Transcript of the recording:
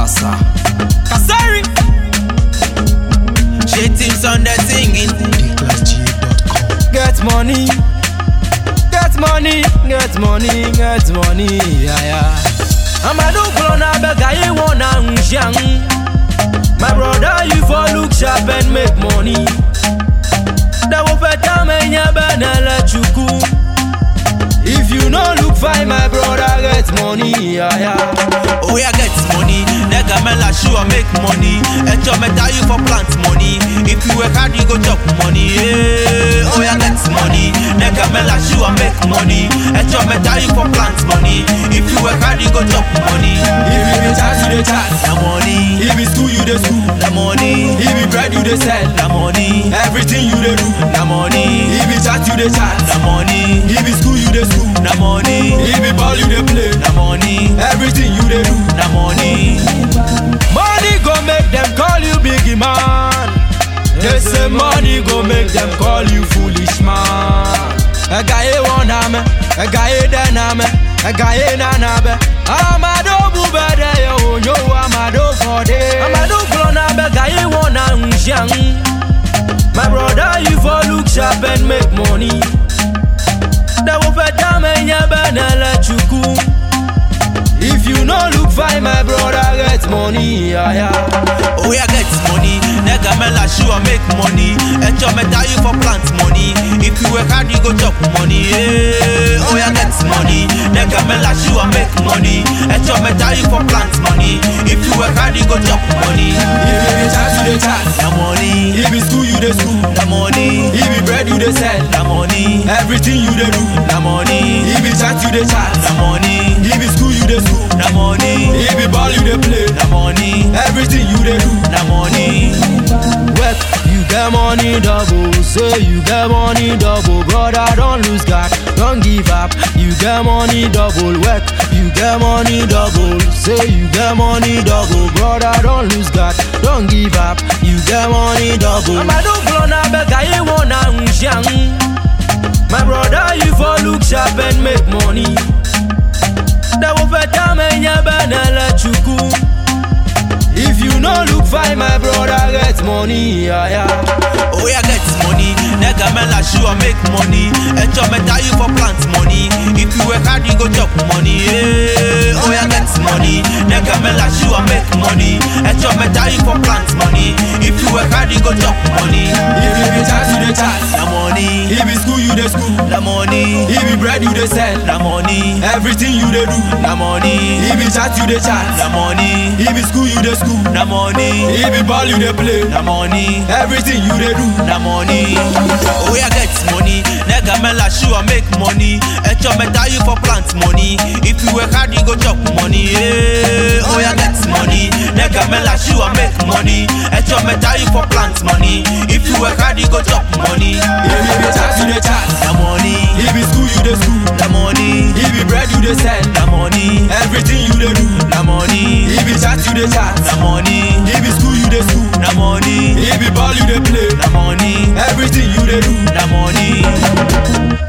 Massa. Kasari. Shit teams on the singing. DClassGA.com. Get money, get money, get money, get money, yeah, yeah. Amadu Klona bega ye wanna nshang. My brother, you for look sharp and make money. That will better me benele chuku. If you no look fine, my brother get money, yeah, yeah. Oh yeah, get money. Nigga man like shoe I make money. And your metal you for plant money. If you work hard, you go chop money. Yeah. Oh yeah, get money. Nigga man like shoe I make money. And your metal you for plant money. If you work hard, you go chop money. If you dey chat, you dey chat. The money, If it's school, you dey school. the money, If it bread, you dey sell. the money, Everything you dey do. the money, If it chat, you dey chat. the money, If it school, you dey school. the money, If it ball, you dey play. the money, Everything you dey do. the money. Money go make them call you biggie man. They say money go make them call you foolish man. A guy one ame, a guy den ame, a guy nanabe. Amado bubede yo yo amado for day. Amado glona be guy one unshang. My brother, you for look sharp and make money. That will better me benele chuku. If you no look fine, my brother get money, yeah, yeah. Oh yeah, get money. Nigga man like shoe I make money. And your metal you for plant money. If you work hard, you go chop money. Yeah. Oh yeah, get money. Nigga man like shoe I make money. And your metal you for plant money. If you work hard, you go chop money. If you dey chat, you dey chat. The money, If it's school, you dey school. the money, If it bread, you dey sell. the money, Everything you dey do. the money, If it chat, you dey chat. the money, If it school, you dey school. the money, If it ball, you dey play. the money, Everything you dey do. the money. Work, you get money double. Say you get money double. Brother, don't lose God. Don't give up. You get money double. Work, you get money double. Say you get money double. Brother, don't lose God. Don't give up. You get money double. Amadu Klona bega ye wanna nshang. My brother, you for look sharp and make money. That will better me benele chuku. If you no look fine, my brother get money, yeah, yeah. Oh yeah, get money. Nigga man like shoe I make money. And your metal you for plant money. If you work hard, you go chop money. Yeah. Oh yeah, get money. Nigga man like shoe I make money. And your metal you for plant money. If you work hard, you go chop money. If you dey chat, you dey chat. The money, If it's school, you dey school. the money, If it bread, you dey sell. the money, Everything you dey do. the money, If it chat, you dey chat. the money, If it school, you dey school. the money, If it ball, you dey play. the money. Everything you dey do. the money. Oh yeah, get money. Nigga man like shoe I make money. And your metal you for plant money. If you work hard, you go chop money. Yeah. Oh yeah, get money. Nigga man like shoe I make money. And your metal you for plant money. If you work hard, you go chop money. If you dey chat, you dey chat. The money, If it school, you dey school. the money, If it bread, you dey sell. the money, Everything you dey do. the money, If it chat, you dey chat. the money, If it school, you dey school. the money, If it ball, you dey play. the money, Everything you dey do. the money.